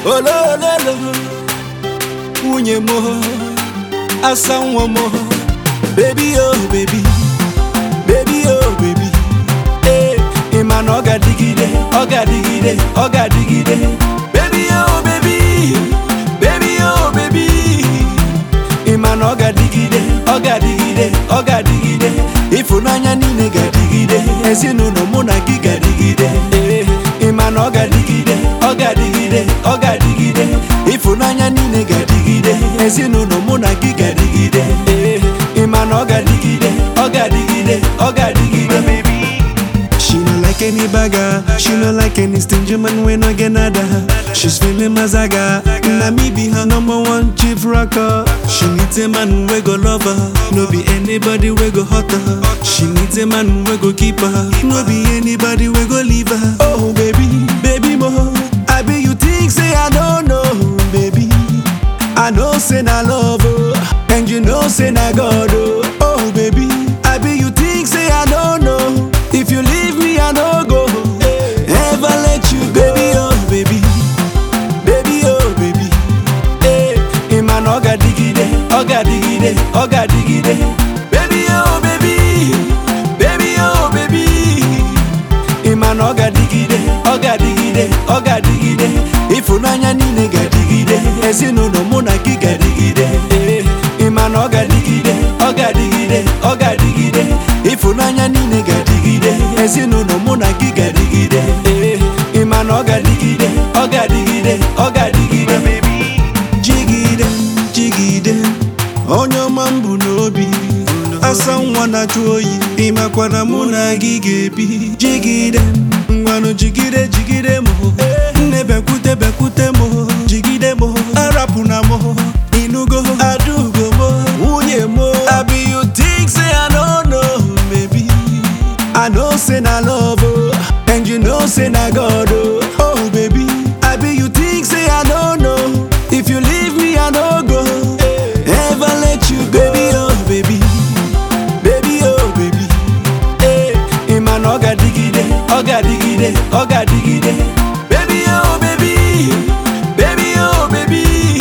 olololo nwunye m asa nwa m bebi o bebi bebi o bebi ee ị ma na ọ ga-adịgide ọ ga-adịgide ọ ga-adịgide bebi o bebi bebi o bebi ị ma na ọ ga-adịgide ọ ga-adịgide ọ ga-adịgide ịfụnanya niile ga-adịgide ezinụlọ mụ na gị ga-adịgide ee ị ma na ọ ga-adịgide ọ ga-adịgide ọ ga-adịgide ịfụnanya niile ga-adịgide ezinụlọ mụ na gị ga-adịgide ee ị ma na ọ ga-adịgide ọ ga-adịgide ọ ga-adịgide She no like any bagger, she no like any stingy man when I get nada. She's feeling mazaga, na me be her number one chief rocker. She needs a man we go love her, no be anybody we go hurt her. She needs a man we go keep her, no be anybody we go leave her. Oh baby, baby mo, I be you think say I don't know, baby. I know say na love oh, and you know say na God oh. Oh baby, I be you think say I don't know. If you leave me I no go, ever let you go. Baby oh baby, baby oh baby ee ị ma na ọ ga-adịgide ọ ga-adịgide ọ ga-adịgide baby oh baby baby oh baby ị ma na ọ ga-adịgide ọ ga-adịgide ọ ga-adịgide ịfụnanya niile ga-adịgide ezinụlọ mụ na gị ga-adịgide ee ị ma na ọ ga-adịgide ọ ga-adịgide ọ ga-adịgide ịfụnanya niile ga-adịgide ezinụlọ mụ na gị ga-adịgide ee ị ma na ọ ga-adịgide ọ ga-adịgide ọ ga-adịgide jigide jigide onye ọma m bụ n'obi asa nwa na-achụ oyi ịmakwana mụ na gị ga-ebi jigide ngwanụ jigide jigide m nne bekwute bekwute m jigide m arapụna m inugo adugo m nwunye m abi you think say I don't know maybe I know say na love oh, and you know say na God oh. Oh baby, I be you think say I don't know. If you leave me I no go, ever let you go. Baby oh baby, baby oh baby ee ị ma na ọ ga-adịgide ọ ga-adịgide ọ ga-adịgide baby oh baby baby oh baby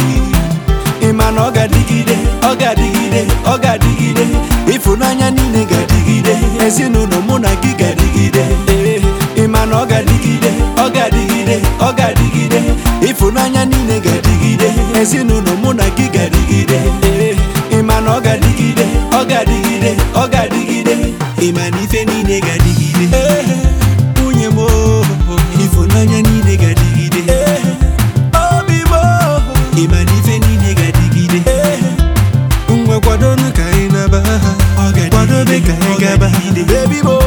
ị ma na ọ ga-adịgide ọ ga-adịgide ọ ga-adịgide ịfụnanya niile ga-adịgide ezinụlọ mụ na gị ga-adịgide ee ị ma na ọ ga-adịgide ọ ga-adịgide ọ ga-adịgide ịfụnanya niile ga-adịgide ezinụlọ mụ na gị ga-adịgide ee ị ma na ọ ga-adịgide ọ ga-adịgide ọ ga-adịgide ịma na ife niile ga-adịgide. ee Nwunye m oh, ịfụnanya niile ga-adịgide. ee obi m Ịma na ife niile ga-adịgide. ee Ngwa kwadonu ka anyị naba ha. Kwadobe ka anyị gaba. baby mo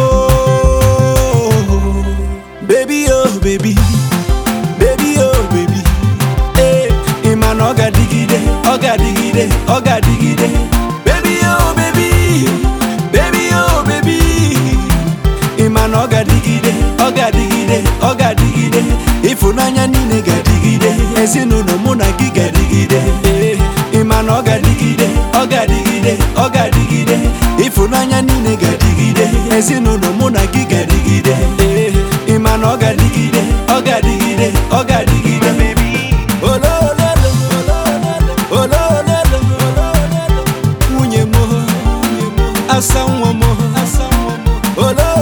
baby oh baby baby oh baby ee ị ma na ọ ga-adịgide ọ ga-adịgide ọ ga-adịgide baby oh baby baby oh baby ị ma na ọ ga-adịgide ọ ga-adịgide ọ ga-adịgide ịfụnanya niile ga-adịgide ezinụlọ mụ na gị ga-adịgide ee ị ma na ọ ga-adịgide ọ ga-adịgide ọ ga-adịgide ịfụnanya niile ga-adịgide ezinụlọ mụ na gị ga-adịgide ee ị ma na ọ ga-adịgide ọ ga-adịgide ọ ga-adịgide olololo olololo nwunye m asa nwa m olololo